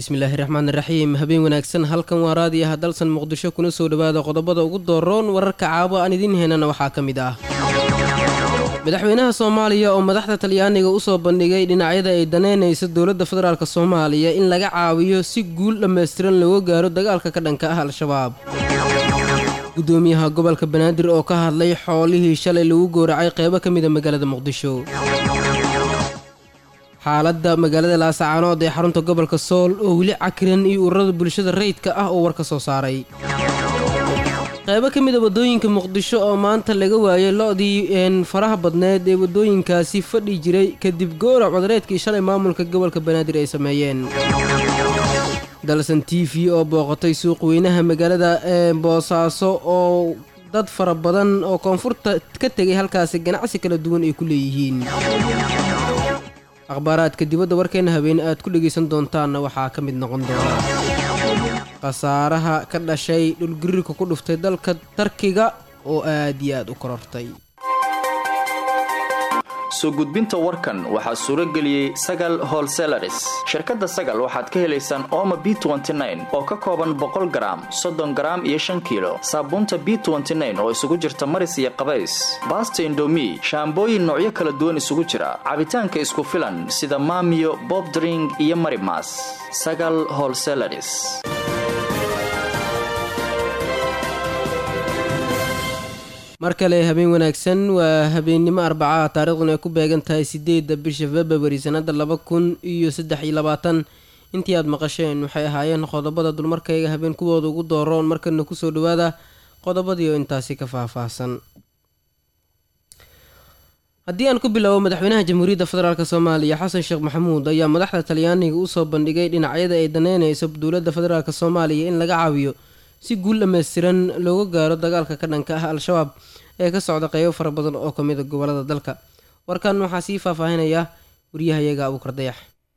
bismillaahi raxmaani raxiim habeen wanaagsan halkan waa raadiyaha dalsan muqdisho kuna soo dhowaada qodobada ugu dooroon wararka caabo aan idiin heynana waxaa ka mid ah madaxweynaha soomaaliya oo madaxda talyaaniga usoo bandhigay dhinacyada ay daneynayso dowladda federaalk soomaaliya in laga caawiyo si guul dhammaystiran looga gaaro dagaalka ka dhanka ah al-shabaab gudoomiyaha gobolka banaadir oo ka hadlay xoolihii shalay lagu gowracay qeybo ka mida magaalada muqdisho xaaladda magaalada laasacaanood ee xarunta gobolka sool oo weli cakiran iyo ururada bulshada rayidka ah oo war ka soo saaray qaybo ka mid a waddooyinka muqdisho oo maanta laga waayay lo-dii faraha badneed ee waddooyinkaasi fadhi jiray kadib gowrac codreedkii shalay maamulka gobolka banaadir ay sameeyeen dalsan t v oo booqatay suuq weynaha magaalada boosaaso oo dad fara badan oo koonfurta ka tegay halkaasi ganacsi kala duwan ay ku leeyihiin akhbaaraadka dibadda warkeena habeene aad ku dhegaysan doontaanna waxaa ka mid noqon doona khasaaraha ka dhashay dhulgariirka ku dhuftay dalka tarkiga oo aad iyo aad u korortay soo gudbinta warkan waxaa suuro geliyey sagal holselaris shirkadda sagal waxaad ka helaysaan ooma b oo ka kooban boqol garaam soddon garaam iyo shan kiilo saabuunta b oo isugu jirta maris iyo qabays baasta indomi shaambooyin noocyo kala duwan isugu jira cabitaanka isku filan sida maamiyo bobdring iyo marimas sagal holselaris mar kale habeen wanaagsan waa habeennimo arbacaha taariikhduna ay ku beegan tahay sideedda bisha februari sanada laba kun iyo saddex iyo labaatan intii aad maqasheen waxay ahaayeen qodobada dulmarkayga habeen kuwooda ugu dooroon markana kusoo dhawaada qodobadii oo intaasi ka faahfaahsan haddii aan ku biloabo madaxweynaha jamhuuriyadda federaalk soomaaliya xasan sheekh maxamuud ayaa madaxda talyaaniga usoo bandhigay dhinacyada ay daneynayso dowladda federaalk soomaaliya in laga caawiyo si guul dhammaystiran looga gaaro dagaalka ka dhanka ah al-shabaab ee ka socda qeybo fara badan oo ka mid a gobolada dalka warkan waxaa sii faahfaahinaya waryahayaga abuukar dayax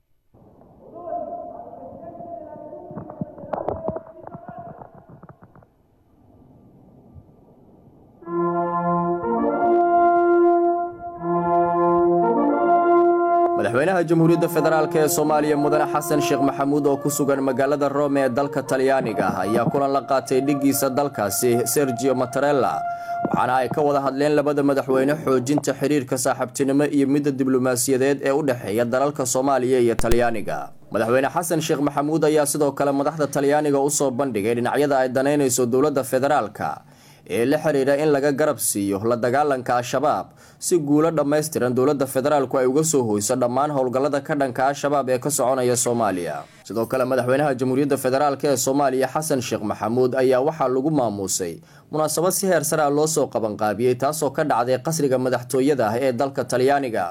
madaxweynaha jamhuuriyadda federaalk ee soomaaliya mudane xasan sheekh maxamuud oo ku sugan magaalada rome ee dalka talyaaniga ayaa kulan la qaatay dhiggiisa dalkaasi sergio matarella waxaana ay ka wada hadleen labada madaxweyne xoojinta xiriirka saaxiibtinimo iyo midda diblomaasiyadeed ee u dhexeeya dalalka soomaaliya iyo talyaaniga madaxweyne xasan sheekh maxamuud ayaa sidoo kale madaxda talyaaniga usoo bandhigay dhinacyada ay danaynayso dowladda federaalka ee la xiriira in laga garab siiyo la dagaalanka al-shabaab si guulo dhammaystiran dowladda federaalku ay uga soo hoyso dhammaan howlgallada ka dhanka al-shabaab ee ka soconaya soomaaliya sidoo kale madaxweynaha jamhuuriyadda federaalk ee soomaaliya xasan sheekh maxamuud ayaa waxaa lagu maamuusay munaasabad si heer sare ah loo soo qabanqaabiyey taasoo ka dhacday qasriga madaxtooyada ah ee dalka talyaaniga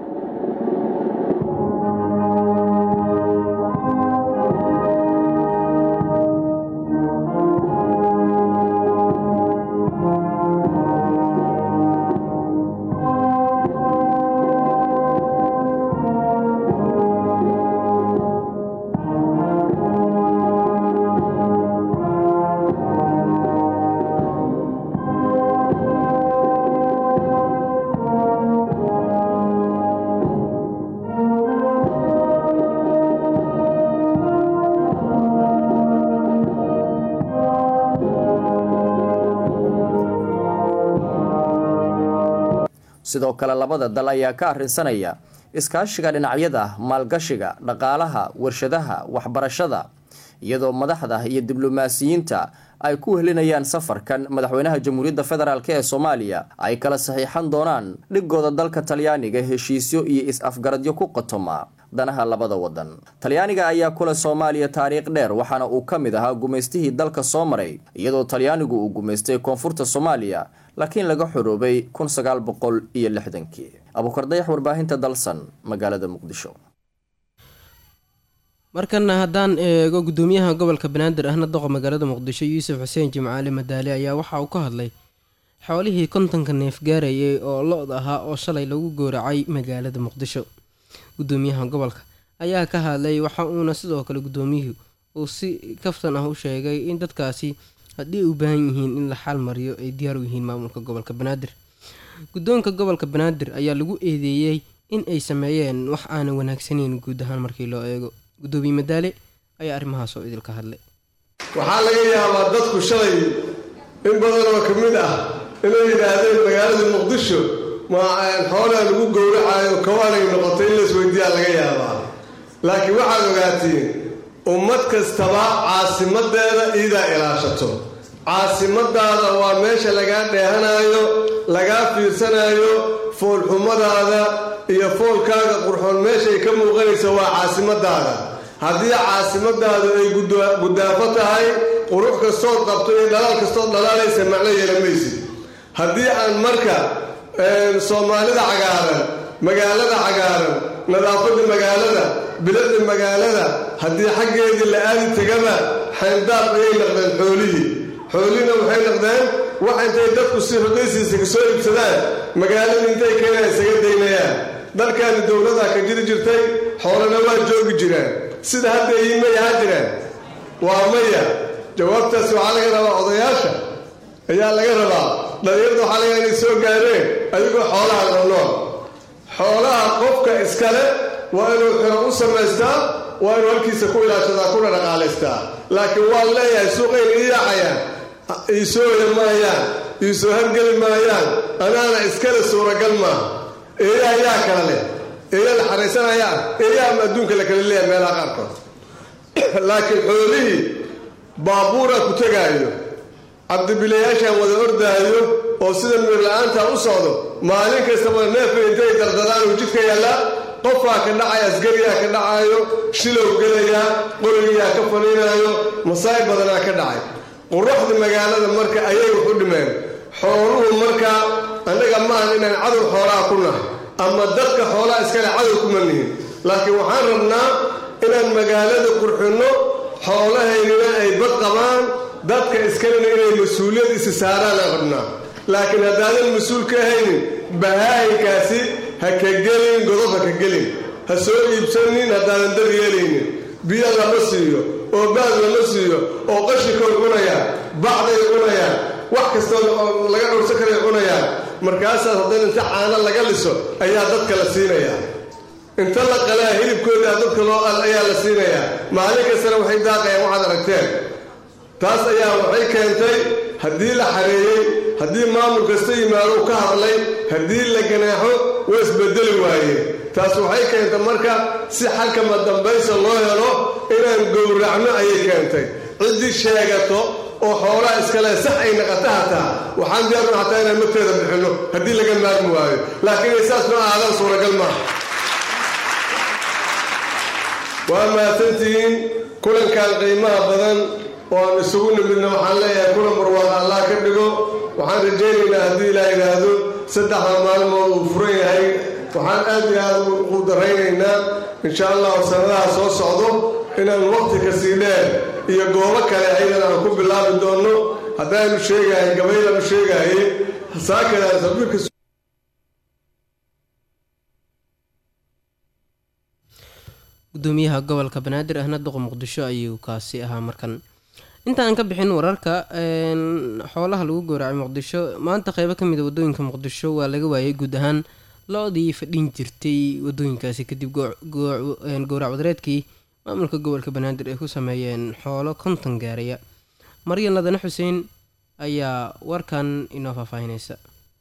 sidoo kale labada dal ayaa ka arrinsanaya iskaashiga dhinacyada maalgashiga dhaqaalaha warshadaha waxbarashada iyadoo madaxda iyo diblomaasiyiinta ay ku wehelinayaan safarkan madaxweynaha jamhuuriyadda federaalk ee soomaaliya ay kala saxiixan doonaan dhigooda dalka talyaaniga heshiisyo iyo is-afgaradyo ku qotoma danaha labada wadan talyaaniga ayaa kule soomaaliya taariikh dheer waxaana uu ka mid ahaa gumaystihii dalka soo maray iyadoo talyaanigu uu gumaystay koonfurta soomaaliya laakiin laga xoroobay kun sagaal boqol iyo lixdankii abuukardayax warbaahinta dalsan magaalada muqdisho markana haddaan eego gudoomiyaha gobolka banaadir ahna doqa magaalada muqdisho yuusuf xuseen jimcaali madaali ayaa waxa uu ka hadlay xoolihii kontonka neef gaarayay oo lo-da ahaa oo shalay lagu gooracay magaalada muqdisho gudoomiyaha gobolka ayaa ka hadlay waxa uuna sidoo kale gudoomiyuhu uu si kaftan ah u sheegay in dadkaasi haddii ay u baahan yihiin in la xal mariyo ay diyaar u yihiin maamulka gobolka banaadir guddoonka gobolka banaadir ayaa lagu eedeeyey in ay sameeyeen wax aanan wanaagsaneyn guud ahaan markii loo eego gudoomiye madaale ayaa arrimahaas oo idilka hadlay waxaa laga yaabaa dadku shalay in badan oo ka mid ah inay yidhaahdeen magaalada muqdisho ma xoolaa lagu gowracayo kawaanay noqotay in laisweydiiyaa laga yaabaa laakiin waxaad ogaatiin ummad kastaba caasimadeeda iidaa ilaashato caasimadaada waa meesha lagaa dheehanaayo lagaa fiirsanaayo foolxumadaada iyo foolkaaga qurxoon meeshay ka muuqanaysa waa caasimadaada haddii caasimadaadu ay gudaafo tahay qurux kastood qabto iyo dhalaal kastood dhalaalaysa macno yeelamaysid haddii aan marka soomaalida cagaaran magaalada cagaaran nadaafadda magaalada biladda magaalada haddii xaggeedii la aadi tegaba xayndaab ayay noqdeen xoolihii xoolihina waxay noqdeen wax intay dadku si rogaysiisa ka soo iibsadaan magaalada intay keenaan isaga daynayaan dalkaani dowladaa ka jiri jirtay xoolana waa joogi jiraan sida hadda ii may ahaa jiraan waa maya jawaabtaasi waxaa laga rabaa odayaasha ayaa laga rabaa dhalinyarda waxaa laga inay soo gaareen adigoo xoolaha noolnool xoolaha qofka iskale waa inuu xiro u samaystaa waa inuu halkiisa ku ilaashadaa kuna dhaqaalaystaa laakiin waan leeyahay suuqayna ii yaacayaan iisoo oya maayaan iisoo hargeli maayaan anaana iskale suuragal maaha eeyaha yaa kala leh eeya la xaraysanayaan eeyaha ama adduunka la kala leeyahay meelaha qaarkood laakiin xoolihii baabuuraa ku tegaayo cabdibilayaashaan wada ordaayo oo sida miirla-aantaa u socdo maalin kastaba neefay intay dardadaan uu jidka yaallaa qofaa ka dhacaya asgariyaa ka dhacaayo shilow gelayaa qorigiyaa ka faniinaayo masaa'ib badanaa ka dhacay quruxda magaalada marka ayay wax u dhimeen xooluhu markaa annaga maahan inaan cadow xoolaha ku nahay ama dadka xoolaha iskale cadow kuma nihin laakiin waxaan rabnaa inaan magaalada qurxinno xoolahaynina ay bad qabaan dadka iskalena inay mas-uuliyad isi saaraanaan rabnaa laakiin haddaadan mas-uul ka ahaynin bahaayinkaasi ha ka gelin godob ha ka gelin ha soo iibsanin haddaadan dar yeelaynin biyo lama siiyo oo baad lama siiyo oo qashikoy cunayaan bacday cunayaan wax kastoo laga dhowrsan karay cunayaan markaasaas haddana inta caano laga liso ayaa dadka la siinayaa inta la qalaa hilibkoodaa dadka loo al ayaa la siinayaa maalin kastana waxay daaqayaan waxaad aragteen taas ayaa waxay keentay haddii la xareeyey haddii maamul kasta yimaado u ka hadlay haddii la ganaaxo waa isbedeli waayeen taas waxay keentay marka si xalkama dambaysa loo helo inaan gowracno ayay keentay ciddii sheegato oo xoolaha iskale sax ay naqata hataa waxaan diyaarna hataa inaan magteeda bixinno haddii laga maarmi waayo laakiin saas ma aadan suuragal maaha waa mahadsantihiin kulankan qiimaha badan oo aan isugu nimidna waxaan leeyahay kulan barwaaqo allah ka dhigo waxaan rajaynaynaa haddii ilaa yidhaahdo saddexda maalmood uu furan yahay waxaan aad iyo aad u daraynaynaa insha allahu sanadaha soo socdo inaan waqti kasii dheer iyo goobo kale ayadan aan ku bilaabi doonno haddaanu sheegahay gabaylaanu sheegahay saakadaas sabiirka gudoomiyaha gobolka banaadir ahna duqa muqdisho ayuu kaasi ahaa markan intaan ka bixin wararka xoolaha lagu gowracay muqdisho maanta qeybo kamid a wadooyinka muqdisho waa laga waayay guud ahaan lo-dii fadhin jirtay wadooyinkaasi kadib gowrac wadareedkii maamulka gobolka banaadir ay ku sameeyeen xoolo konton gaaraya maryan ladane xuseen ayaa warkan inoo faahfaahinaysa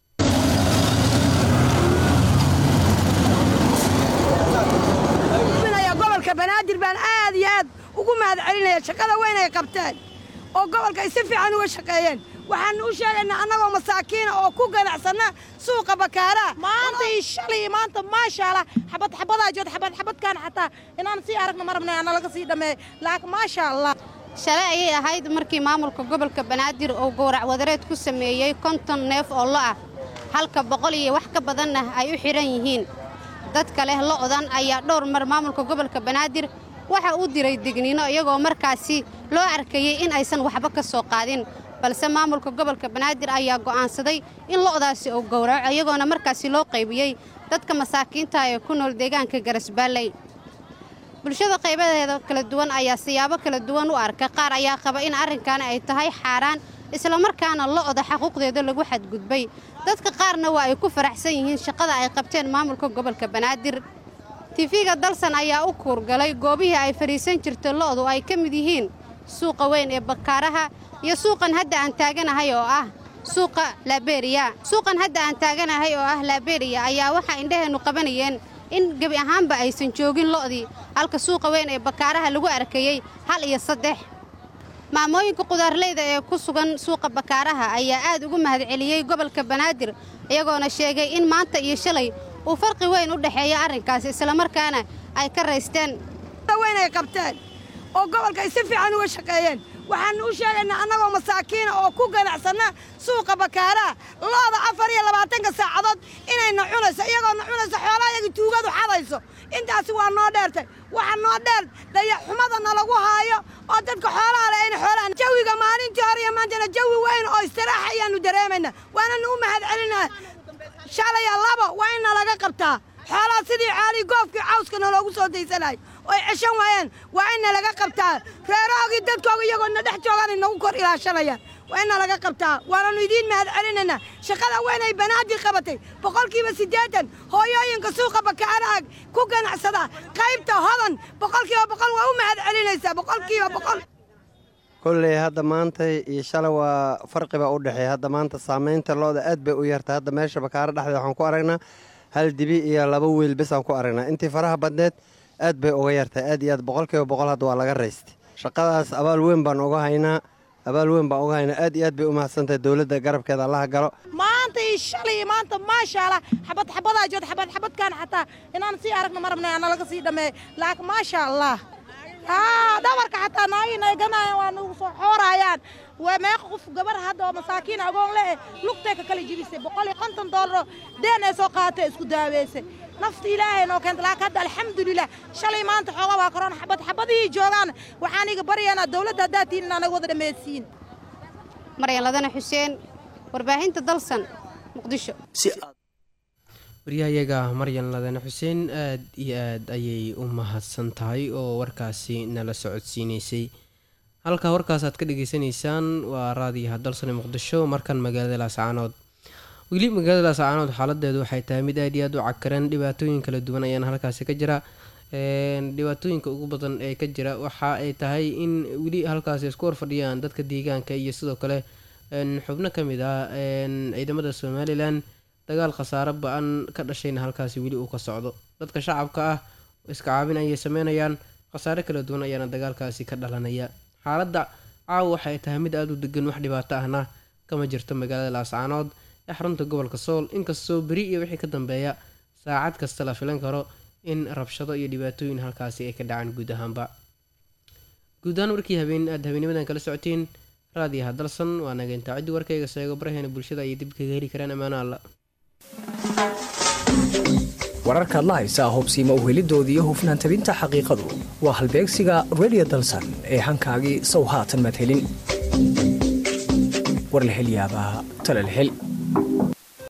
banaadir baan aad iyo aad ugu mahad celinaya shaqada weyn ay qabteen oo gobolka ay si fiican uga shaqeeyeen waxaanu u sheegaynaa annagoo masaakiina oo ku ganacsanna suuqa bakaaraa maanta iyo shalay iyo maanta maasha allah xabad xabadaa jood xabad xabadkaan xataa inaan sii aragna ma rabnay ana laga sii dhammeey laakiin maasha allah shalay ayay ahayd markii maamulka gobolka banaadir uu gowrac wadareed ku sameeyey konton neef oo lo ah halka boqol iyo wax ka badanna ay u xidhan yihiin dadka leh lo'dan ayaa dhowr mar maamulka gobolka banaadir waxa uu diray digniino iyagoo markaasi loo arkayey in aysan waxba ka soo qaadin balse maamulka gobolka banaadir ayaa go'aansaday in lo'daasi uu gowraco iyagoona markaasi loo qaybiyey dadka masaakiinta ee ku nool deegaanka garasbaalley bulshada qaybadeeda kala duwan ayaa siyaabo kala duwan u arka qaar ayaa qaba in arrinkan ay tahay xaaraan islamarkaana lo'da xaquuqdeeda lagu xadgudbay dadka qaarna waa ay ku faraxsan yihiin shaqada ay qabteen maamulka gobolka banaadir tifiga dalsan ayaa u kuurgalay goobihii ay fadhiisan jirta lo'du ay ka mid yihiin suuqa weyn ee bakaaraha iyo suuqan hadda aan taaganahay oo ah suuqa laaberiya suuqan hadda aan taaganahay oo ah laaberiya ayaa waxaa indhaheennu qabanayeen in gebi ahaanba aysan joogin lo'dii halka suuqa weyn ee bakaaraha lagu arkayey hal iyo saddex maamooyinka qudaarleyda ee ku sugan suuqa bakaaraha ayaa aad ugu mahadceliyey gobolka banaadir iyagoona sheegay in maanta iyo shalay uu farqi weyn u dhexeeya arrinkaasi islamarkaana ay ka raysteen weyn ay qabteen oo gobolka ay si fiican uga shaqeeyeen waxaannu u sheegaynaa annagoo masaakiina oo ku ganacsanna suuqa bakaaraha looda afar iyo labaatanka saacadood inayna cunayso iyagoona cunayso xoolaa iyagii tuugadu xadayso intaasi waa noo dheertay waxaa noo dheer dayaxumada nalagu haayo oo dadka xoolaha le ayna xoolaha jawiga maalintii hore iyo maantana jawi weyn oo istiraaxa ayaannu dareemaynaa waananu u mahad celinaa shalaya labo waa in nalaga qabtaa xoolaha sidii caalii goofkii cawska naloogu soo daysanahay oo ay ceshan waayeen waa in nalaga qabtaa reerahoogii dadkooga iyagoona dhex joogaan inagu kor ilaashanayaan waa in nalaga qabtaa waananu idiin mahad celinaynaa shaqada weyn ay banaadir qabatay boqolkiiba siddeetan hooyooyinka suuqa bakaaraha ku ganacsada qaybta hodan boqolkiiba boqol waa u mahad celinaysaa boqolkiiba boqol kolley hadda maanta iyo shalay waa farqibaa u dhexeeya hadda maanta saamaynta looda aad bay u yartay hadda meesha bakaaro dhexdeed waxaan ku aragnaa hal dibi iyo laba wiil besaan ku aragnaa intii faraha badneed aad bay uga yartay aad iyo aad boqolkiiba boqol hadda waa laga raystay shaqadaas abaal weyn baan uga haynaa abaal weyn baan uga haynaa aad iyo aad bay u mahadsantahay dowladda garabkeeda allaha galo maanta iyo shalay iyo maanta maasha allah xabad xabadaa jood xabad xabadkaan xataa inaan sii aragno ma rabnay ana laga sii dhameey laakiin maasha allah haa dhabarka xataa naayin ay ganayaan waa nagu soo xoorayaan waa meeqa qof gabar hadda oo masaakiin agoon le lugtay ka kala jibisay boqol iyo konton doolaro deen ay soo qaadatay isku daaweysay nafta ilaahay noo keenta laakiin hadda alxamdulilah shalay maanta xooga waa korona xabad xabadihii joogaan waxaan iga baryaynaa dowladda haddaad tihin inaanaga wada dhammaysiin maryan ladana xuseen warbaahinta dalsan muqdisho waryahayaga maryan ladane xuseen aad iyo aad ayay u mahadsan tahay oo warkaasi nala socodsiineysay halka warkaas aad ka dhageysanaysaan waa raadiyaha dalsane muqdisho markan magaalada laascaanood weli magaalada laascaanood xaaladeedu waxay tahay mid aad iyo aad u cakaran dhibaatooyin kala duwan ayaana halkaasi ka jira dhibaatooyinka ugu badan ee ka jira waxa ay tahay in weli halkaasi isku horfadhiyaan dadka deegaanka iyo sidoo kale xubno ka mid ah ciidamada somalilan dagaal khasaaro ba-an ka dhashayna halkaasi weli uu ka socdo dadka shacabka ah iska caabin ayay sameynayaan khasaare kala duwan ayaana dagaalkaasi ka dhalanaya xaaladda caawa waxay tahay mid aada u degan wax dhibaato ahna kama jirto magaalada laascaanood ee xarunta gobolka sool inkastoo beri iyo wixii ka dambeeya saacad kasta la filan karo in rabshado iyo dhibaatooyin halkaasi ay ka dhacaan guud ahaanba guud ahaan warkii habeen aada habeenimadan kala socoteen raadiyaha dalsan waa nageyntaa ciddii warkayga seego baraheena bulshada ayay dib kaga heli karaan ammaano alla wararkaad la haysaa hubsiima uhelidooda iyo hufnaan tabinta xaqiiqadu waa halbeegsiga redio dalsan ee hankaagii sow haatan madhelin war la hel yaabaa talal hel